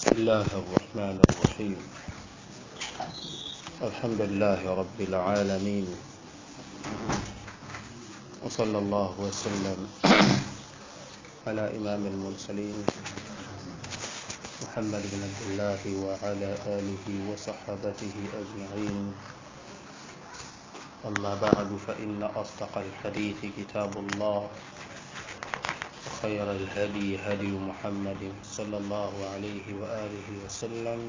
بسم الله الرحمن الرحيم الحمد لله رب العالمين وصلى الله وسلم على إمام المرسلين محمد بن عبد الله وعلى آله وصحبته أجمعين أما بعد فإن أصدق الحديث كتاب الله وخير الهدي هدي محمد صلى الله عليه وآله وسلم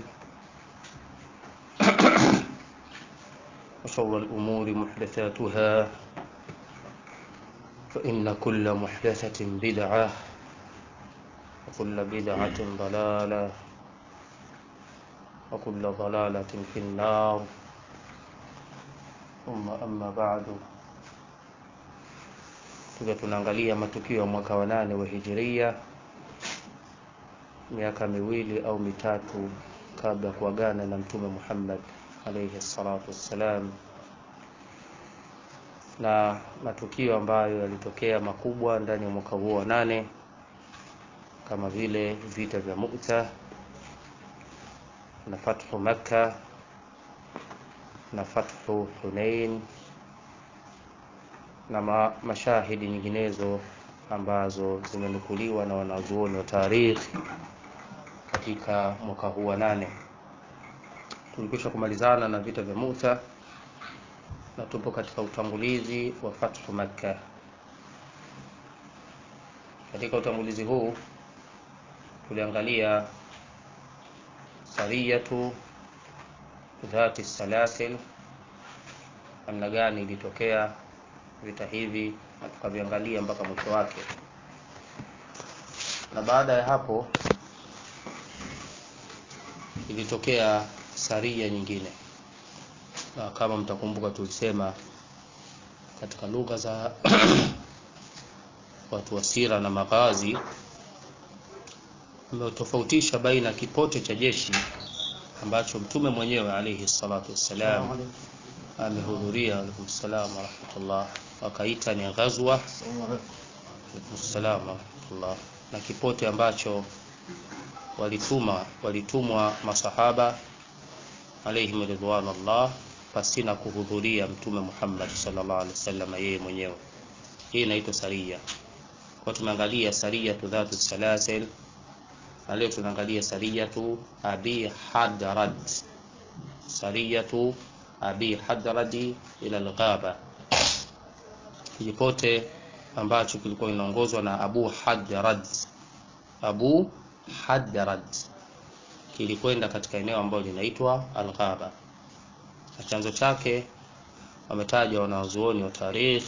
وشر الأمور محدثاتها فإن كل محدثة بدعة وكل بدعة ضلالة وكل ضلالة في النار ثم أما بعد tukiwa tunaangalia matukio ya mwaka wa nane wa hijiria miaka miwili au mitatu kabla ya kuagana na mtume Muhammad alayhi salatu wassalam, na matukio ambayo yalitokea makubwa ndani ya mwaka huo wa nane kama vile vita vya Mu'ta na fathu Makka na fathu Hunain na ma mashahidi nyinginezo ambazo zimenukuliwa na wanazuoni wa tarikhi katika mwaka huu wa nane. Tulikwisha kumalizana na vita vya Muta na tupo katika utangulizi wa fathu Makka. Katika utangulizi huu tuliangalia sariyatu dhati salasil, namna gani ilitokea vita hivi na tukaviangalia mpaka mwisho wake, na baada ya hapo ilitokea saria nyingine, na kama mtakumbuka, tulisema katika lugha za watu wa sira na maghazi ametofautisha baina kipote cha jeshi ambacho mtume mwenyewe alayhi salatu wassalam amehudhuria. Alaikum salam warahmatullah, wakaita ni ghazwa. Alaikum salam warahmatullah, na kipote ambacho walituma walitumwa masahaba alaihim ridwanullah pasina kuhudhuria mtume Muhammad sallallahu alaihi wasallam yeye mwenyewe. Hii inaitwa saria. Kwa tumeangalia sariyatu dhatu salasil, na leo tunaangalia sariyatu abi hadrad, sariyatu abi hadradi ila alghaba, kipote ambacho kilikuwa inaongozwa na Abu Hadrad. Abu Hadrad kilikwenda katika eneo ambalo linaitwa Alghaba, na chanzo chake wametaja wanazuoni wa tarikh,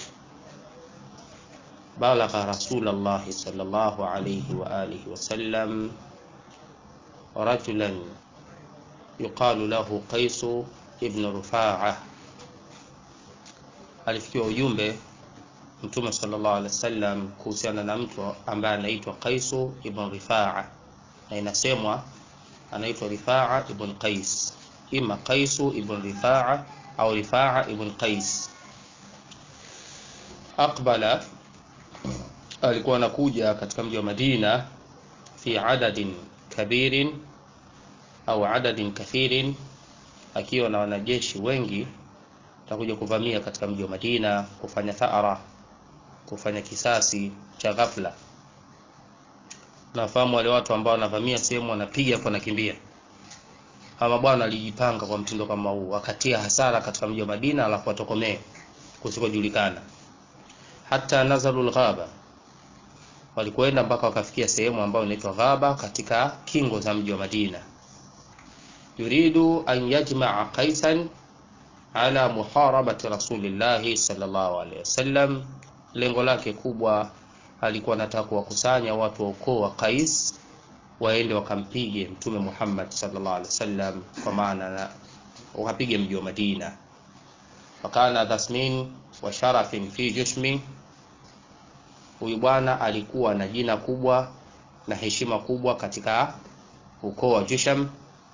balagha Rasulullah sallallahu alayhi wa alihi wasallam rajulan yuqalu lahu Qaisu ibn Rufaa, alifikiwa ujumbe Mtume sallallahu alaihi wasallam kuhusiana na mtu ambaye anaitwa Qaisu ibn Rifaa, na inasemwa anaitwa Rifaa ibn Qais, ima Qaisu ibn Rifaa au Rifaa ibn Qais. Aqbala, alikuwa anakuja katika mji wa Madina fi adadin kabirin au adadin kathirin akiwa na wanajeshi wengi, atakuja kuvamia katika mji wa Madina kufanya thara, kufanya kisasi cha ghafla. Nafahamu wale watu ambao wanavamia sehemu wanapiga hapo wanakimbia. Ama bwana alijipanga kwa mtindo kama huu, wakatia hasara katika mji wa Madina, alafu watokomee kusikojulikana. Hata nazalul ghaba, walikwenda mpaka wakafikia sehemu ambayo inaitwa Ghaba katika kingo za mji wa Madina yuridu an yajmaa qaisan ala muharabati rasulillahi sallallahu alaihi wasallam. Lengo lake kubwa alikuwa anataka kuwakusanya watu wa ukoo wa Qais waende wakampige mtume Muhammad sallallahu alaihi wasallam, kwa maana wakapige mji wa Madina. Wakana dhasmin wa sharafin fi jushmi, huyu bwana alikuwa na jina kubwa na heshima kubwa katika ukoo wa Jusham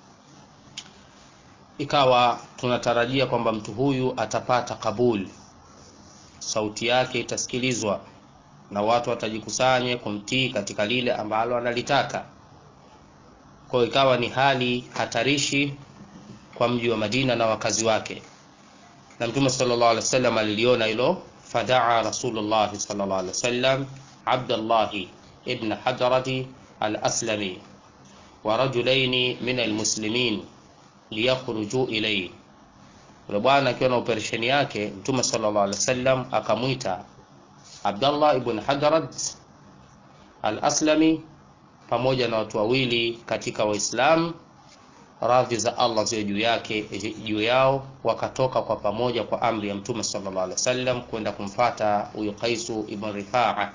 ikawa tunatarajia kwamba mtu huyu atapata kabuli, sauti yake itasikilizwa na watu watajikusanye kumtii katika lile ambalo analitaka. kwa hiyo ikawa ni hali hatarishi kwa mji wa Madina na wakazi wake, na Mtume sallallahu alaihi wasallam aliliona hilo, fadaa Rasulullah sallallahu alaihi wasallam Abdullah ibn Hadrati al-Aslami wa rajulaini min almuslimin liyakhruju ilayhi. Yule bwana akiwa na operesheni yake, Mtume sallallahu alaihi wasallam akamwita Abdullah ibn Hadrat al-Aslami pamoja na watu wawili katika Waislamu, radhi za Allah ziwe juu yake juu yao, wakatoka kwa pamoja kwa amri ya Mtume sallallahu alaihi wasallam kwenda kumfata huyo Qaisu ibn Rifaa.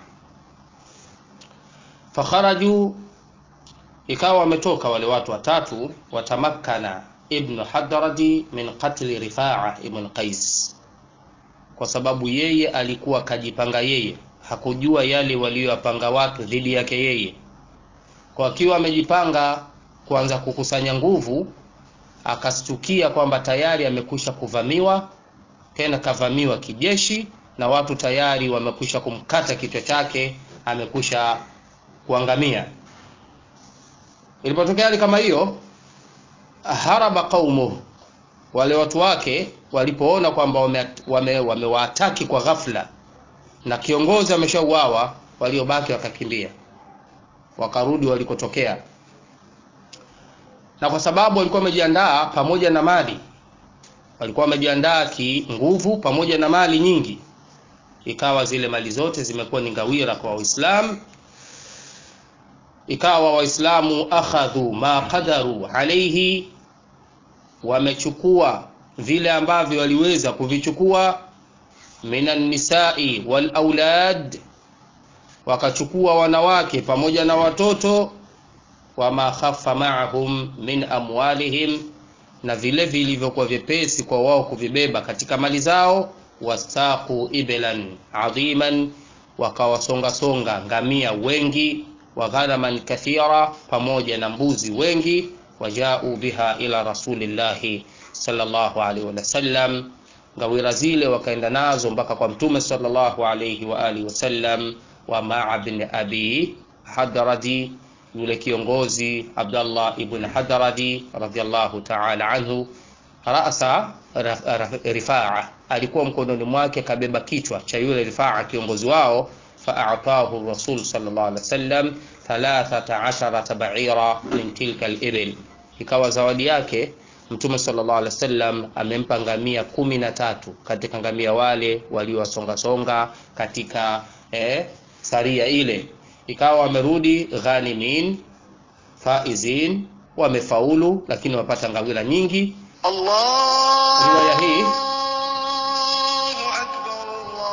Fakharaju, ikawa wametoka wale watu watatu, watamakkana ibn Hadradi min qatli Rifaa ibn Qais, kwa sababu yeye alikuwa kajipanga yeye, hakujua yale waliyopanga watu dhidi yake yeye kwa akiwa amejipanga kuanza kukusanya nguvu, akastukia kwamba tayari amekwisha kuvamiwa, tena kavamiwa kijeshi, na watu tayari wamekwisha kumkata kichwa chake, amekwisha kuangamia. Ilipotokea hali kama hiyo, haraba qaumuhu, wale watu wake walipoona kwamba wamewaataki wame, wame kwa ghafla na kiongozi ameshauawa, waliobaki wakakimbia wakarudi walikotokea, na kwa sababu walikuwa wamejiandaa pamoja na mali, walikuwa wamejiandaa kinguvu pamoja na mali nyingi, ikawa zile mali zote zimekuwa ni ngawira kwa Waislamu. Ikawa Waislamu akhadhu ma qadaru alaihi, wamechukua vile ambavyo waliweza kuvichukua, minan nisai wal aulad wakachukua wanawake pamoja na watoto, wama khaffa ma'ahum min amwalihim, na vile vilivyokuwa vyepesi kwa wao kuvibeba katika mali zao. Wastaqu iblan adhiman, wakawasongasonga ngamia wengi, wa ghanaman kathira, pamoja na mbuzi wengi. Wajau biha ila rasulillahi sallallahu alaihi wasallam, ngawira zile wakaenda nazo mpaka kwa mtume sallallahu alaihi wa alihi wasallam wa maa bin abi Hadradi, yule kiongozi Abdallah ibn Hadradi radhiyallahu ta'ala anhu, rasa Rifaa, alikuwa mkononi mwake kabeba kichwa cha yule Rifaa kiongozi wao. Faatahu Rasul sallallahu alaihi wasallam 13 ba'ira min tilka al-ibil, ikawa zawadi yake Mtume sallallahu alaihi wasallam amempa ngamia kumi na tatu katika ngamia wale waliowasongasonga katika eh, saria ile ikawa wamerudi ghanimin faizin, wamefaulu, lakini wapata ngawira nyingi. Allah, Riwaya hii Allahu Akbar,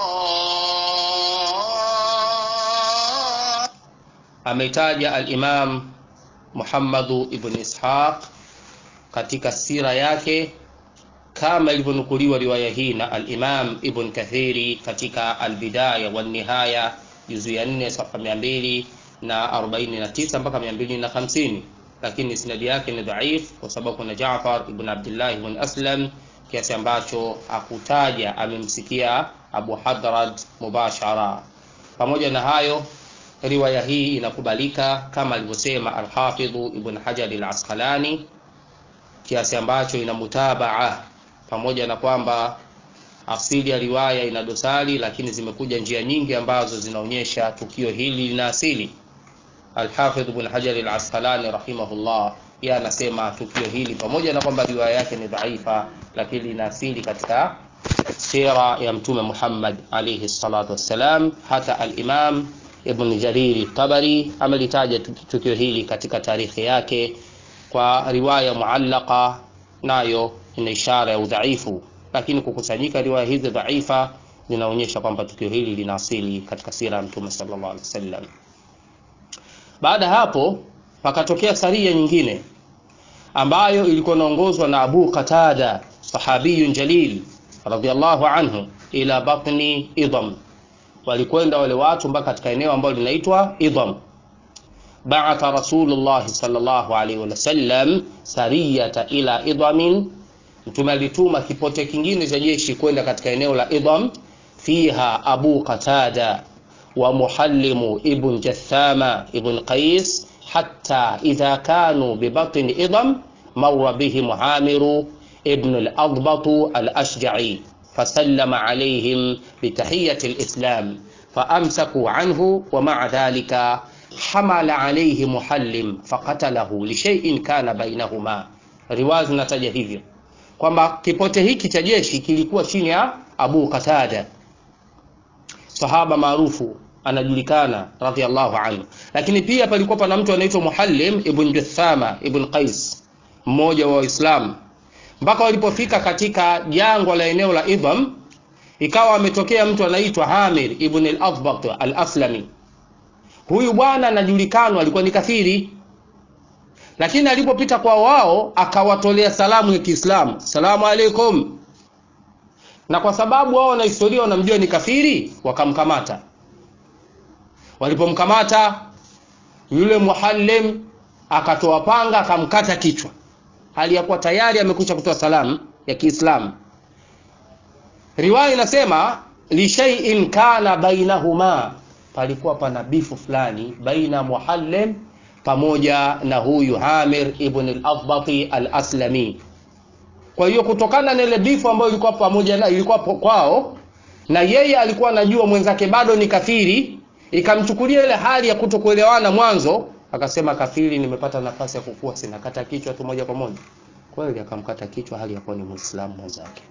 Allah. ameitaja al-Imam Muhammadu ibn Ishaq katika sira yake kama ilivyonukuliwa riwaya hii na al-Imam Ibn Kathiri katika al-Bidaya wa Nihaya juzu ya 4 safa 249 mpaka 250, lakini isnadi yake ni dhaif kwa sababu kuna Jaafar ibn Abdullah ibn Aslam kiasi ambacho akutaja amemsikia Abu Hadrad mubashara. Pamoja na hayo, riwaya hii inakubalika kama alivyosema al-Hafidh Ibn Hajar al-Asqalani kiasi ambacho ina mutabaa pamoja na kwamba asili ya riwaya ina dosari, lakini zimekuja njia nyingi ambazo zinaonyesha tukio hili lina asili. Al-Hafidh Ibn Hajar al-Asqalani rahimahullah, yeye anasema tukio hili pamoja na kwamba riwaya yake ni dhaifa, lakini lina asili katika sira ya Mtume Muhammad alayhi salatu wassalam. Hata al-Imam Ibn Jarir Tabari amelitaja tukio hili katika tarikhi yake kwa riwaya muallaka, nayo ina ishara ya udhaifu, lakini kukusanyika riwaya hizi dhaifa zinaonyesha kwamba tukio hili lina asili katika sira ya Mtume sallallahu alaihi wasallam. Baada hapo pakatokea saria nyingine ambayo ilikuwa inaongozwa na Abu Qatada sahabiyun jalil radhiyallahu anhu ila batni Idham. Walikwenda wale watu mpaka katika eneo ambalo linaitwa Idham. Ba'atha Rasulullah sallallahu alaihi wasallam sariyata ila Idhamin, Mtume alituma kipote kingine cha jeshi kwenda katika eneo la Idham. Fiha Abu Qatada wa Muhallimu ibn Jathama ibn Qais hatta idha kanu bibatni idam marra bihim amiru ibn al-adbat al-ashja'i فسلم عليهم بتحية الإسلام فأمسكوا عنه ومع ذلك حمل عليه محلم فقتله لشيء كان بينهما riwaya zinataja hivyo kwamba kipote hiki cha jeshi kilikuwa chini ya Abu Qatada sahaba maarufu anajulikana radhiallahu anhu lakini pia palikuwa pana mtu anaitwa Muhallim ibn Juthama ibn Qais mmoja wa Waislamu mpaka walipofika katika jangwa la eneo la Idham ikawa ametokea mtu anaitwa Hamir ibn al-Athbat al-Aslami huyu bwana anajulikana alikuwa ni kafiri lakini alipopita kwa wao akawatolea salamu ya Kiislamu salamu alaikum na kwa sababu wao na historia wanamjua ni kafiri wakamkamata walipomkamata yule muhallim akatoa panga akamkata kichwa hali ya kuwa tayari amekwisha kutoa salamu ya Kiislamu riwaya inasema lishaiin kana bainahuma palikuwa pana bifu fulani baina muhallim pamoja na huyu Hamir ibn al-Athbati al-Aslami. Kwa hiyo kutokana na ile bifu ambayo ilikuwa pamoja na ilikuwa kwao na yeye alikuwa anajua mwenzake bado ni kafiri, ikamchukulia ile hali ya kutokuelewana mwanzo, akasema kafiri, nimepata nafasi ya kukua, sinakata kichwa tu moja kwa moja. Kweli akamkata kichwa hali ya kuwa ni Muislamu mwenzake.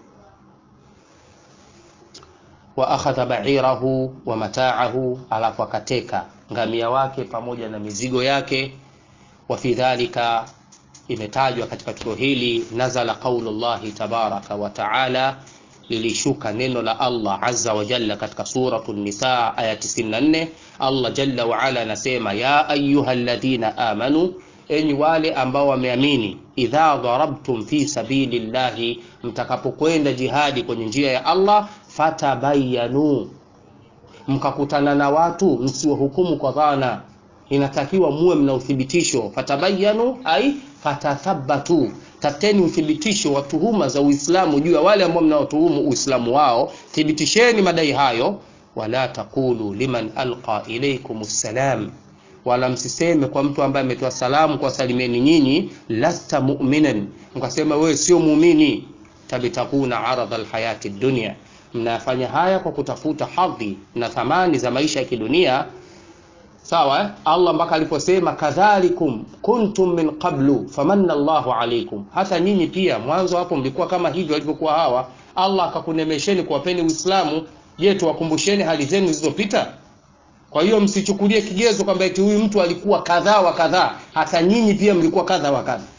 wa akhadha ba'irahu wa mata'ahu, alafu akateka ngamia wake pamoja na mizigo yake. wa fi dhalika, imetajwa katika tukio hili, nazala qaulullahi tabaraka wa taala, lilishuka neno la Allah azza wa jalla katika suratu Nisa aya 94. Allah jalla wa ala anasema ya ayyuhalladhina amanu, enyi wale ambao wameamini, idha darabtum fi sabilillahi, mtakapokwenda jihadi kwenye njia ya Allah, fatabayanu mkakutana na watu msiwahukumu kwa dhana, inatakiwa muwe mna uthibitisho. Fatabayanu ai fatathabatu, tafuteni uthibitisho wa tuhuma za Uislamu juu ya wale ambao mnaotuhumu Uislamu wao, thibitisheni madai hayo. Wala taqulu liman alqa ilaykum salam, wala msiseme kwa mtu ambaye ametoa salamu kwa salimieni nyinyi, lasta mu'minan, mkasema wewe sio muumini. Tabitakuna aradha alhayati dunya mnafanya haya kwa kutafuta hadhi na thamani za maisha ya kidunia sawa eh? Allah mpaka aliposema kadhalikum kuntum min qablu famanna Allahu alaykum, hata nyinyi pia mwanzo hapo mlikuwa kama hivyo walivyokuwa hawa. Allah akakunemesheni kuwapeni Uislamu. Je, tuwakumbusheni hali zenu zilizopita? Kwa hiyo msichukulie kigezo kwamba eti huyu mtu alikuwa kadhaa wa kadhaa, hata nyinyi pia mlikuwa kadhaa wa kadhaa.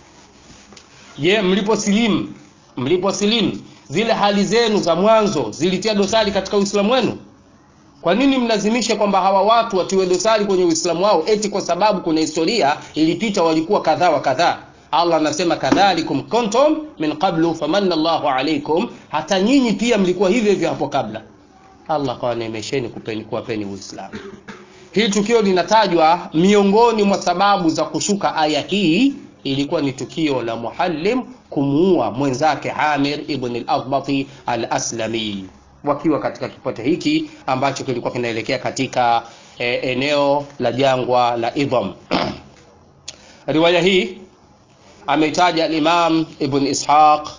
Je, mliposilimu mliposilimu zile hali zenu za mwanzo zilitia dosari katika Uislamu wenu? Kwa nini mlazimishe kwamba hawa watu watiwe dosari kwenye Uislamu wao eti kwa sababu kuna historia ilipita walikuwa kadhaa wa kadhaa? Allah anasema kadhalikum kuntum min qablu famanna Allahu alaykum, hata nyinyi pia mlikuwa hivyo hivyo hapo kabla. Allah kawaneemesheni kupeni kuwapeni Uislamu. Hili tukio linatajwa miongoni mwa sababu za kushuka aya hii ilikuwa ni tukio la Muhallim kumuua mwenzake Amir ibn al-Athbati al-Aslami wakiwa katika kipote hiki ambacho kilikuwa kinaelekea katika e, eneo la jangwa la Idham. Riwaya hii ameitaja al-Imam Ibn Ishaq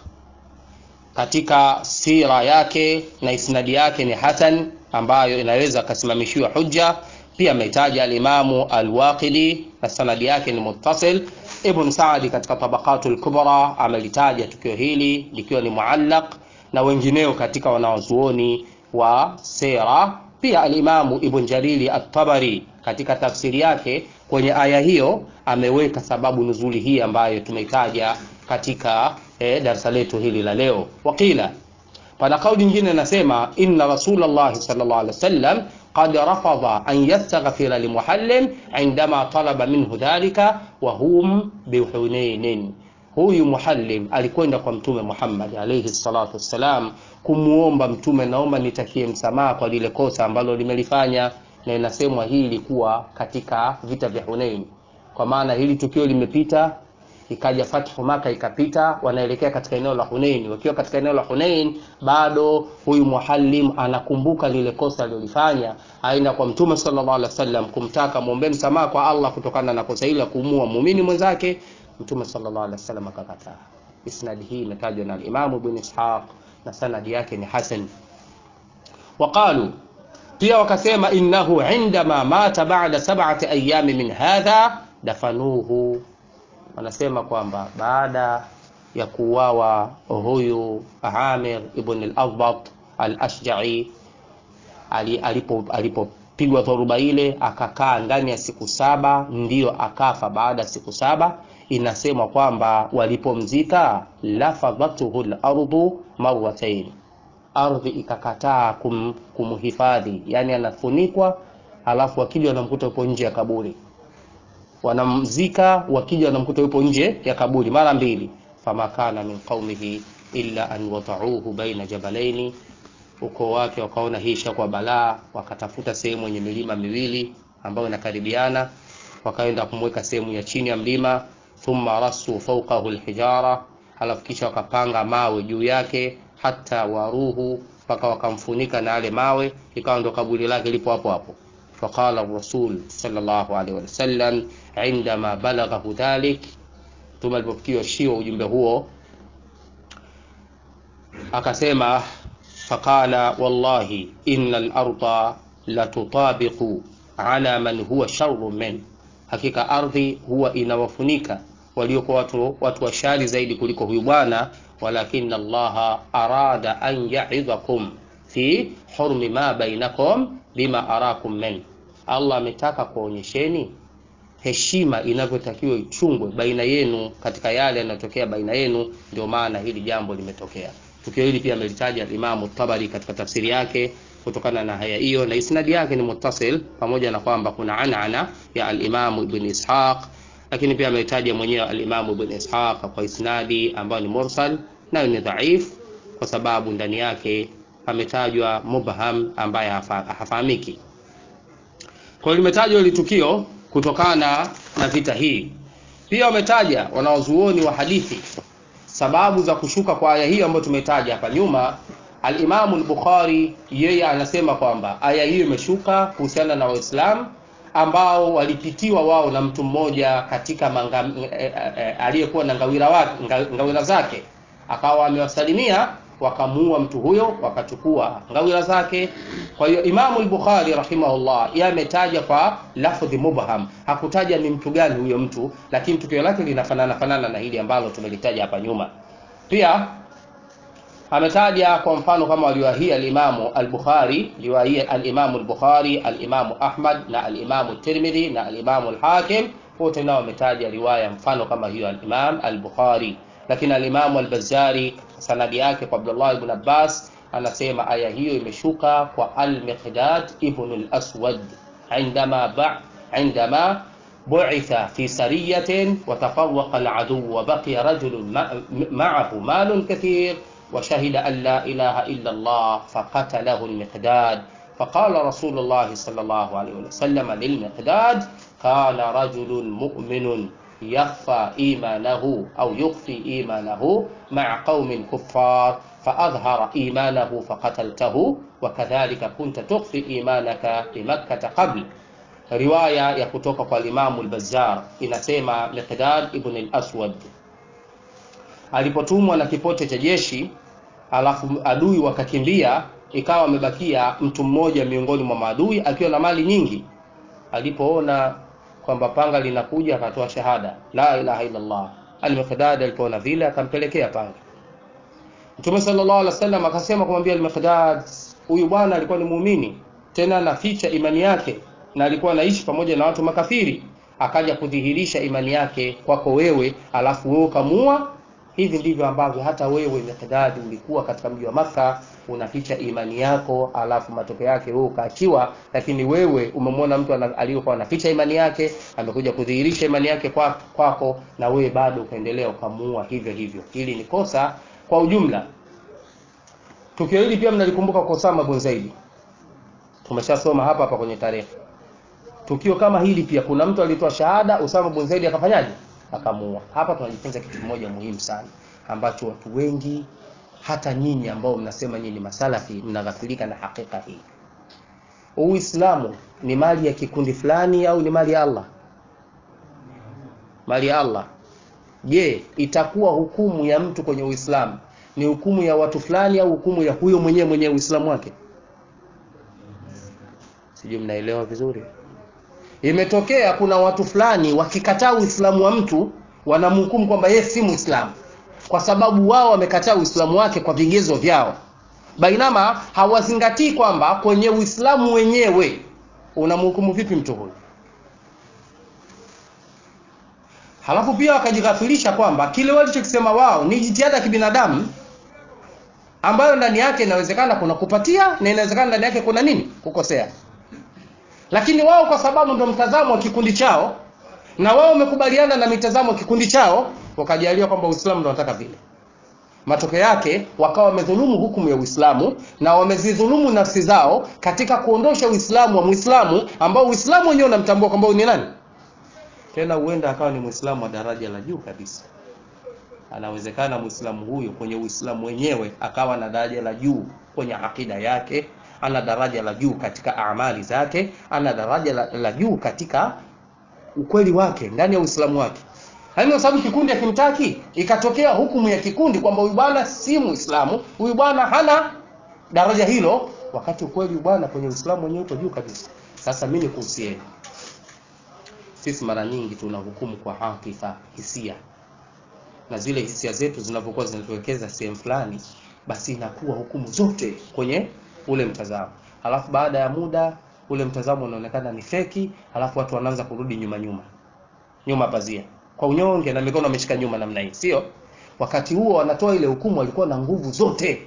katika sira yake na isnadi yake ni hasan, ambayo inaweza akasimamishiwa hujja. Pia ameitaja al-Imamu al-Waqidi na sanadi yake ni muttasil. Ibn Saadi katika Tabaqatul Kubra amelitaja tukio hili likiwa ni muallaq na wengineo katika wanawazuoni wa sera. Pia alimamu Ibn Jariri at-Tabari katika tafsiri yake kwenye aya hiyo ameweka sababu nuzuli hii ambayo tumeitaja katika eh, darasa letu hili la leo. Wakila, pana kauli nyingine nasema inna Rasulullah sallallahu alaihi wasallam qad rafadha an yastaghfira limuhallim indama talaba minhu dhalika wa hum bihunainin Huyu Muhallim alikwenda kwa Mtume Muhammad alayhi salatu wassalam kumuomba Mtume, naomba nitakie msamaha kwa lile kosa ambalo limelifanya, na inasemwa hii ilikuwa katika vita vya Hunain, kwa maana hili tukio limepita, ikaja fathu maka ikapita wanaelekea katika eneo la hunein wakiwa katika eneo la hunein bado huyu muhallim anakumbuka lile kosa alilolifanya aenda kwa mtume sallallahu alaihi wasallam kumtaka muombe msamaha kwa allah kutokana na kosa hili la kuumua muumini mwenzake mtume sallallahu alaihi wasallam akakataa isnadi hii imetajwa na alimamu ibn ishaq na sanadi yake ni hasan waqalu pia wakasema innahu indama mata ba'da sab'ati ayami min hadha dafanuhu wanasema kwamba baada ya kuuawa huyu Amir ibn al-Adbat al-Ashja'i alipopigwa alipo dhoruba ile akakaa ndani ya siku saba ndiyo akafa baada ya siku saba inasemwa kwamba walipomzika lafadhatuhu al-ardu marratayn ardhi ikakataa kum, kumhifadhi yani anafunikwa alafu wakija wanamkuta yupo nje ya kaburi wanamzika wakija wanamkuta yupo nje ya kaburi mara mbili fama kana min qaumihi illa an wadauhu baina jabalaini ukoo wake wakaona hii ishakuwa balaa wakatafuta sehemu yenye milima miwili ambayo inakaribiana wakaenda kumweka sehemu ya chini ya mlima thumma rasu fawqahu alhijara halafu kisha wakapanga mawe juu yake hata waruhu mpaka wakamfunika na yale mawe ikawa ndo kaburi lake lipo hapo hapo faqala rasul sallallahu alaihi wasallam indama balaghahu dhalik mtume alipofikiwa shio ujumbe huo akasema faqala wallahi inna larda latutabiqu ala man huwa sharru min hakika ardhi huwa inawafunika waliokuwa watu, watu washari zaidi kuliko huyu bwana walakin allaha arada an yaidhakum fi hurmi ma bainakum bima arakum min allah ametaka kuonyesheni heshima inavyotakiwa ichungwe baina yenu katika yale yanayotokea baina yenu ndio maana hili jambo limetokea tukio hili pia amelitaja imamu tabari katika tafsiri yake kutokana na haya hiyo na isnadi yake ni muttasil pamoja na kwamba kuna anana ya alimamu ibn ishaq lakini pia ameitaja mwenyewe alimamu ibn ishaq kwa isnadi ambayo ni mursal nayo ni dhaif kwa sababu ndani yake ametajwa mubham ambaye hafahamiki kwa limetajwa hili tukio kutokana na vita hii pia wametaja wanaozuoni wa hadithi sababu za kushuka kwa aya hiyo ambayo tumetaja hapa nyuma alimamu al-bukhari yeye anasema kwamba aya hiyo imeshuka kuhusiana na waislamu ambao walipitiwa wao na mtu mmoja katika manga, e, e, aliyekuwa na ngawira, wake, ngawira zake akawa amewasalimia wakamuua mtu huyo wakachukua ngawira zake kwa hiyo imamu al-bukhari rahimahullah yeye ametaja kwa lafdhi mubham hakutaja ni mtu gani huyo mtu lakini tukio lake linafanana fanana na hili ambalo tumelitaja hapa nyuma pia ametaja kwa mfano kama waliwahia alimamu al-bukhari liwahia alimamu al-bukhari alimamu ahmad na alimamu tirmidhi na alimamu al-hakim wote nao wametaja riwaya mfano kama hiyo al-imam al-bukhari lakini alimamu al-bazzari sanadi yake kwa abdullah ibn abbas anasema aya hiyo imeshuka kwa al-miqdad ibn al-aswad عندما بع عندما بعث في سرية وتفوق العدو وبقي رجل معه مال كثير وشهد أن لا إله إلا الله فقتله المقداد فقال رسول الله صلى الله عليه وسلم للمقداد كان رجل مؤمن يخفى إيمانه أو يخفي إيمانه مع قوم كفار فأظهر إيمانه فقتلته وكذلك كنت تخفي إيمانك بمكة قبل riwaya ya kutoka kwa limamu al-Bazzar inasema Miqdad ibn al-Aswad alipotumwa na kipote cha jeshi alafu adui wakakimbia ikawa amebakia mtu mmoja miongoni mwa maadui akiwa na mali nyingi alipoona kwamba panga linakuja akatoa shahada la ilaha illa Allah al-Miqdad alipoona vile akampelekea panga Mtume sallallahu alaihi wasallam akasema kumwambia al-Miqdad huyu bwana alikuwa ni muumini tena anaficha imani yake na alikuwa anaishi pamoja na watu makafiri akaja kudhihirisha imani yake kwako wewe alafu wewe ukamua hivi ndivyo ambavyo hata wewe Miqdad ulikuwa katika mji wa Maka unaficha imani yako alafu matokeo yake wewe ukaachiwa lakini wewe umemwona mtu aliyokuwa anaficha imani yake amekuja kudhihirisha imani yake kwako kwa na wewe bado ukaendelea ukamuua hivyo hivyo hili ni kosa kwa ujumla tukio hili pia mnalikumbuka kwa Osama bin Zaid tumeshasoma hapa hapa kwenye tarehe tukio kama hili pia kuna mtu alitoa shahada Usama bin Zaid akafanyaje akamuua. Hapa tunajifunza kitu kimoja muhimu sana ambacho watu wengi hata nyinyi ambao mnasema nyinyi ni masalafi mnaghafilika na hakika hii. Uislamu ni mali ya kikundi fulani au ni mali ya Allah? Mali ya Allah. Je, itakuwa hukumu ya mtu kwenye Uislamu ni hukumu ya watu fulani au hukumu ya huyo mwenyewe mwenye Uislamu wake? Sijui mnaelewa vizuri. Imetokea kuna watu fulani wakikataa Uislamu wa mtu wanamhukumu kwamba yeye si Muislamu kwa sababu wao wamekataa Uislamu wake kwa vigezo vyao, bainama hawazingatii kwamba kwenye Uislamu wenyewe unamhukumu vipi mtu huyu. Halafu pia wakajighafilisha kwamba kile walichokisema wao ni jitihada ya kibinadamu ambayo ndani yake inawezekana kuna kupatia na inawezekana ndani yake kuna nini, kukosea. Lakini wao kwa sababu ndo mtazamo wa kikundi chao na wao wamekubaliana na mitazamo ya kikundi chao, wakajalia kwamba Uislamu ndo wanataka vile. Matokeo yake wakawa wamedhulumu hukumu ya Uislamu na wamezidhulumu nafsi zao katika kuondosha Uislamu wa Muislamu ambao Uislamu wenyewe unamtambua kwamba ni nani. Tena huenda akawa ni Muislamu wa daraja la juu kabisa. Anawezekana Muislamu huyo kwenye Uislamu wenyewe akawa na daraja la juu kwenye akida yake, ana daraja la juu katika amali zake, ana daraja la, la juu katika ukweli wake ndani ya Uislamu wake. Yaani kwa sababu kikundi hakimtaki, ikatokea hukumu ya kikundi kwamba huyu bwana si Muislamu, huyu bwana hana daraja hilo, wakati ukweli bwana kwenye Uislamu wenyewe uko juu kabisa. Sasa mimi nikuhusieni, sisi mara nyingi tunahukumu kwa hakifa, hisia, na zile hisia zetu zinavyokuwa zinatuwekeza sehemu fulani, basi inakuwa hukumu zote kwenye ule mtazamo, halafu baada ya muda ule mtazamo unaonekana ni feki, halafu watu wanaanza kurudi nyuma nyuma nyuma pazia kwa unyonge na mikono ameshika nyuma namna hii, sio? Wakati huo wanatoa ile hukumu, walikuwa na nguvu zote.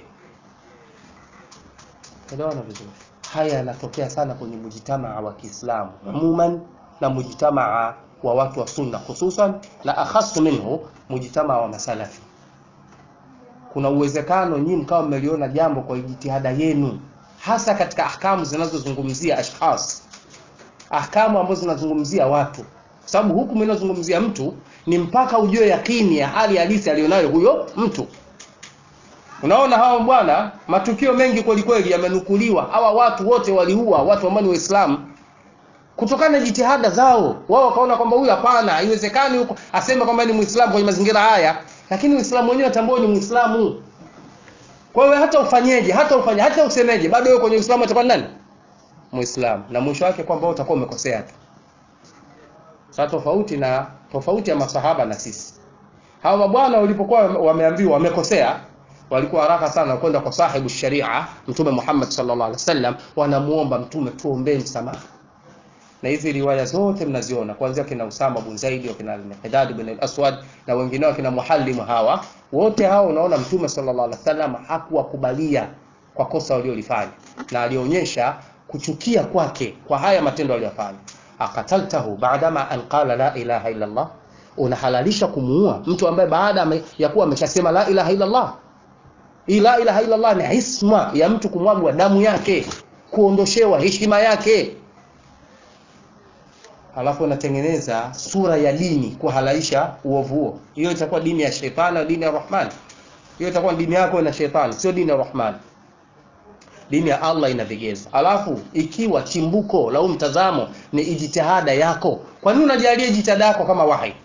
Elewana vizuri. Haya yanatokea sana kwenye mujitamaa wa Kiislamu umuman na mujitamaa wa watu wa sunna hususan, na akhasu minhu mujitamaa wa masalafi. Kuna uwezekano nyinyi mkawa mmeliona jambo kwa jitihada yenu, hasa katika ahkamu zinazozungumzia ashkhas, ahkamu ambazo zinazungumzia watu sababu hukumu inayozungumzia mtu ni mpaka ujue yakini ya hali halisi aliyonayo huyo mtu. Unaona hawa bwana, matukio mengi kweli kweli yamenukuliwa. Hawa watu wote waliua watu ambao ni Waislamu kutokana na jitihada zao. Wao wakaona kwamba huyu hapana, haiwezekani huko aseme kwamba ni Muislamu kwenye mazingira haya, lakini Uislamu wenyewe atambua ni Muislamu. Kwa hiyo hata ufanyeje, hata ufanye, hata usemeje, bado wewe kwenye Uislamu utakuwa nani? Muislamu, na mwisho wake kwamba wewe utakuwa umekosea tu. Sasa tofauti na tofauti ya masahaba na sisi, hawa mabwana walipokuwa wameambiwa wamekosea, walikuwa haraka sana kwenda kwa sahibu sharia Mtume Muhammad sallallahu alaihi wasallam, wanamuomba Mtume, tuombee msamaha. Na hizi riwaya zote mnaziona kuanzia kina Usama bin Zaid, kina Al-Miqdad bin Al-Aswad na wengineo kina Muhallim, hawa wote hao, unaona Mtume sallallahu alaihi wasallam hakuwakubalia kwa kosa waliolifanya, na alionyesha kuchukia kwake kwa haya matendo aliyofanya akataltahu baadama an qala la ilaha illa Allah, unahalalisha kumuua mtu ambaye baada ya kuwa ameshasema la ilaha illa Allah. Hii la ilaha illa Allah ni isma ya mtu kumwagwa damu yake, kuondoshewa heshima yake, alafu unatengeneza sura ya dini kuhalalisha uovu huo. Hiyo itakuwa dini ya shetani au dini ya Rahman? Hiyo itakuwa dini yako na shetani, sio dini ya Rahman. Dini ya Allah ina vigezo. Alafu ikiwa chimbuko la huu mtazamo ni ijtihada yako, kwa nini unajalia jitihada yako kama wahi?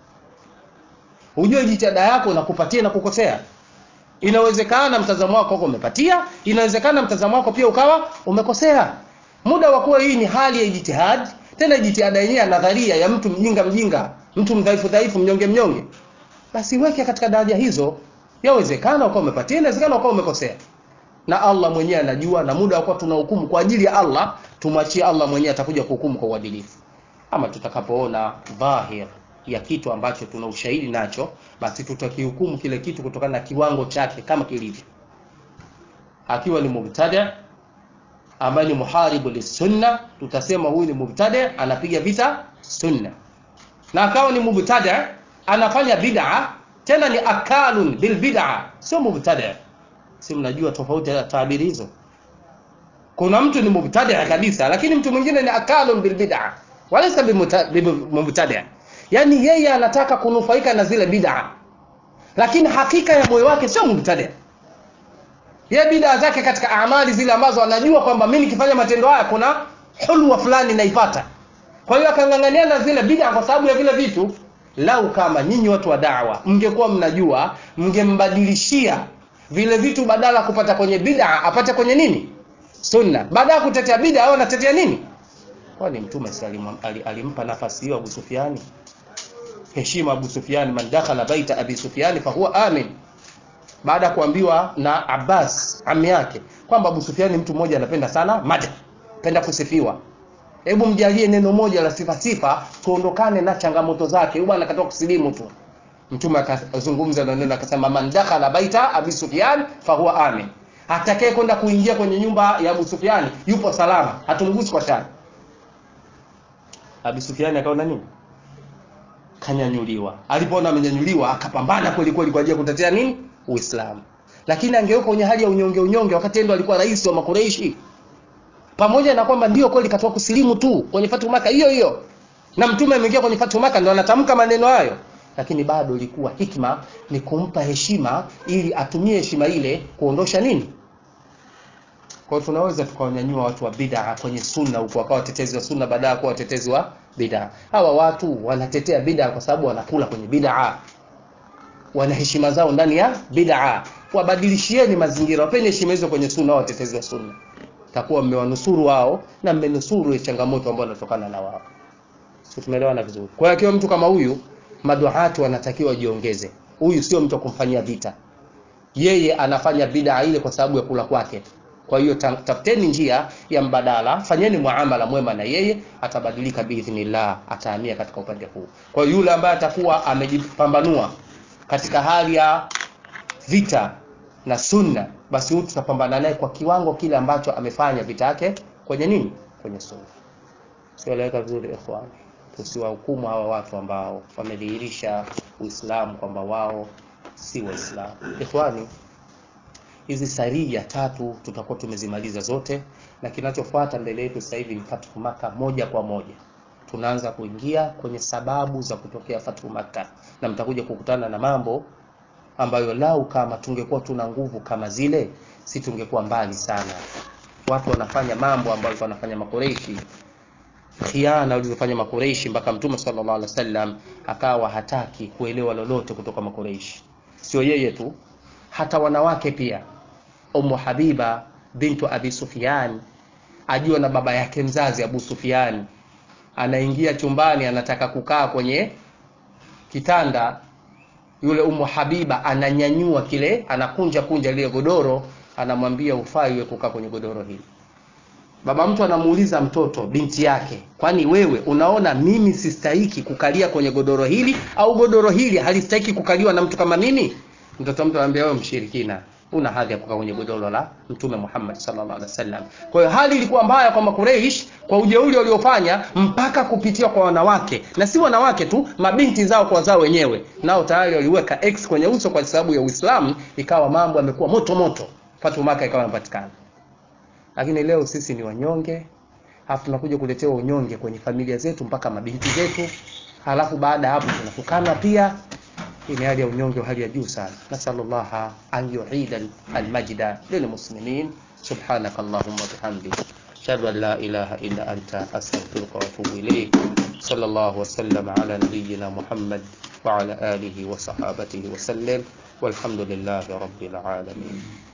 Ujue jitihada yako inakupatia na kukosea. Inawezekana mtazamo wako uko umepatia, inawezekana mtazamo wako pia ukawa umekosea. Muda wa kuwa hii ni hali ya ijtihad, tena jitihada yenyewe ya nadharia ya mtu mjinga mjinga, mtu mdhaifu dhaifu, mnyonge mnyonge, basi weke katika daraja hizo. Yawezekana ukawa umepatia, inawezekana ukawa umekosea na Allah mwenyewe anajua, na muda wa kuwa tunahukumu kwa ajili ya Allah, tumwachie Allah mwenyewe, atakuja kuhukumu kwa uadilifu. Ama tutakapoona dhahir ya kitu ambacho tuna ushahidi nacho, basi tutakihukumu kile kitu kutokana na kiwango chake kama kilivyo. Akiwa ni mubtadi ambaye ni muharibu lisunna, tutasema huyu ni mubtadi, anapiga vita sunna, na akawa ni mubtadi anafanya bid'a, tena ni akalun bil bid'a, sio mubtadi si mnajua tofauti ya tabiri hizo. Kuna mtu ni mubtadi kabisa, lakini mtu mwingine ni akalun bil bid'a walaysa bimubtadi. yaani yeye anataka kunufaika na zile bid'a lakini hakika ya moyo wake sio mubtadi ye bid'a zake katika amali zile ambazo anajua kwamba mimi nikifanya matendo haya kuna hulwa fulani naipata kwa hiyo akang'ang'ania na zile bid'a kwa sababu ya vile vitu lau kama nyinyi watu wa dawa mngekuwa mnajua mngembadilishia vile vitu badala kupata kwenye bid'a apate kwenye nini sunna baada ya kutetea bid'a au anatetea nini kwani mtume si alim, alim, alimpa nafasi hiyo Abu Sufyani heshima Abu Sufyani man dakhala baita Abi Sufyani fahuwa amin baada ya kuambiwa na Abbas ami yake kwamba Abu Sufyani mtu mmoja anapenda sana mada penda kusifiwa hebu mjalie neno moja la sifa sifa tuondokane na changamoto zake huyu bwana katoka kusilimu tu mtume akazungumza na neno akasema man dakhala baita Abi Sufyan fahuwa amin atakaye kwenda kuingia kwenye nyumba ya Abu Sufyan yupo salama hatumgusi kwa shari Abi Sufyan akaona nini kanyanyuliwa alipoona amenyanyuliwa akapambana kweli kweli kwa ajili ya kutetea nini Uislamu lakini angeuka kwenye hali ya unyonge unyonge wakati ndo alikuwa rais wa makureishi pamoja na kwamba ndio kweli katoka kusilimu tu kwenye Fatu Maka hiyo hiyo na mtume ameingia kwenye Fatu Maka ndo anatamka maneno hayo lakini bado ilikuwa hikma ni kumpa heshima ili atumie heshima ile kuondosha nini kwa hiyo tunaweza tukawanyanyua watu wa bid'a kwenye sunna huko wakawa watetezi wa sunna baada ya kuwa watetezi wa bid'a hawa watu wanatetea bid'a kwa sababu wanakula kwenye bid'a wana heshima zao ndani ya bid'a wabadilishieni mazingira wapeni heshima hizo kwenye sunna wao watetezi wa sunna takuwa mmewanusuru wao na mmenusuru changamoto ambayo inatokana na wao sio tumeelewana vizuri kwa hiyo akiwa mtu kama huyu maduhati wanatakiwa jiongeze huyu sio mtu kumfanyia vita yeye anafanya bid'a ile kwa sababu ya kula kwake kwa hiyo tafuteni njia ya mbadala fanyeni muamala mwema na yeye atabadilika biidhnillah atahamia katika upande huu kwa hiyo yule ambaye atakuwa amejipambanua katika hali ya vita na sunna basi huyu tutapambana naye kwa kiwango kile ambacho amefanya vita yake kwenye nini kwenye sunna sieleweka vizuri ikhwan tusiwahukumu hawa watu ambao wamedhihirisha uislamu kwamba wao si waislamu ikhwani hizi saria tatu tutakuwa tumezimaliza zote na kinachofuata mbele yetu sasa hivi ni fathu maka moja kwa moja tunaanza kuingia kwenye sababu za kutokea fathu maka na mtakuja kukutana na mambo ambayo lau kama tungekuwa tuna nguvu kama zile si tungekuwa mbali sana watu wanafanya mambo ambayo wanafanya makoreishi khiana walizofanya makoreishi mpaka mtume sallallahu alaihi wasallam akawa hataki kuelewa lolote kutoka makoreishi sio yeye tu hata wanawake pia Ummu Habiba bintu Abi Sufyan ajua na baba yake mzazi Abu Sufyan anaingia chumbani anataka kukaa kwenye kitanda yule Ummu Habiba ananyanyua kile anakunja kunja lile godoro anamwambia ufai wewe kukaa kwenye godoro hili baba mtu anamuuliza mtoto binti yake kwani wewe unaona mimi sistahiki kukalia kwenye godoro hili au godoro hili halistahiki kukaliwa na mtu kama mimi mtoto mtu anambia wewe mshirikina una hadhi ya kukaa kwenye godoro la mtume Muhammad sallallahu alaihi wasallam. Kwa hiyo hali ilikuwa mbaya kwa Makureish kwa ujeuri waliofanya mpaka kupitia kwa wanawake na si wanawake tu, mabinti zao kwa zao wenyewe, nao tayari waliweka X kwenye uso kwa sababu ya Uislamu, ikawa mambo yamekuwa moto moto, Fatu Maka ikawa inapatikana. Lakini leo sisi ni wanyonge, halafu tunakuja kuletewa unyonge kwenye familia zetu mpaka mabinti zetu, halafu baada ya hapo tunatukana pia hii ni hali ya unyonge wa hali ya juu sana nasalullaha an yuida almajda lilmuslimin subhanaka allahumma bihamdik ashhadu an la ilaha illa anta astaghfiruka wa atubu ilayk صلى الله وسلم على نبينا محمد وعلى آله وصحابته وسلم والحمد لله رب العالمين